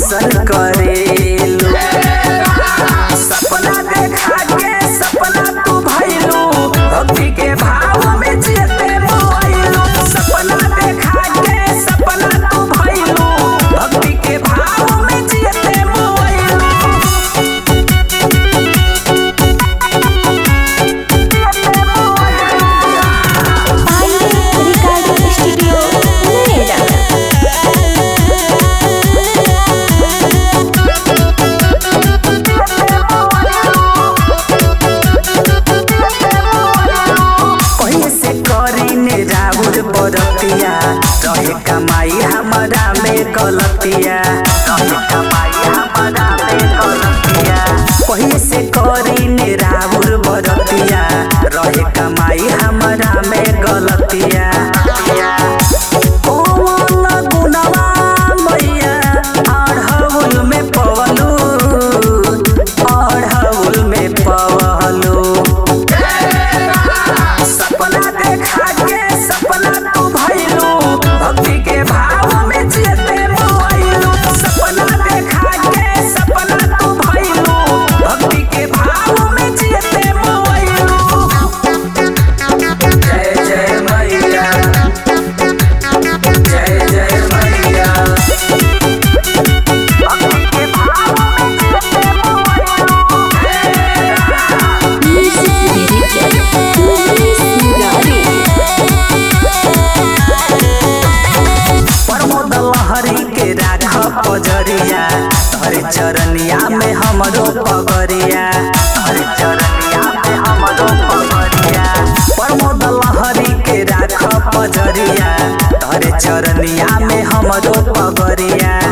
कैसन करेलू सपना देखा के सपना तू भइलू भक्ति के भाव में जियते मोइलू सपना देखा के सपना तू भइलू भक्ति के भाव में जियते मोइलू पांडे रिकॉर्डिंग स्टूडियो नोएडा कहीं से करी ने राउर बरतिया रहे कमाई हमारा में गलतिया रहे कमाई हमारा में गलतिया कहीं से करी ने राउर बरतिया रहे कमाई हमारा में गलतिया कौन गुनवा मैया अढ़ौल में पवलू अढ़ौल में पवलू सपना देखा के सपना तू भइलू भक्ति के भाव में जियते मोइलू सपना देखा के सपना तू भइलू भक्ति के भाव में जियते मोइलू जय जय मैया जय जय मैया भक्ति के भाव में जियते मोइलू म्यूजिक डायरेक्टर मुकेश मुरारी प्रमोद लहरी के राख पजरिया तोहरे चरनिया में हमरो पगरिया तोहरे चरनिया में हमरो पगरिया प्रमोद लहरी के राख पजरिया तोहरे चरनिया में हमरो पगरिया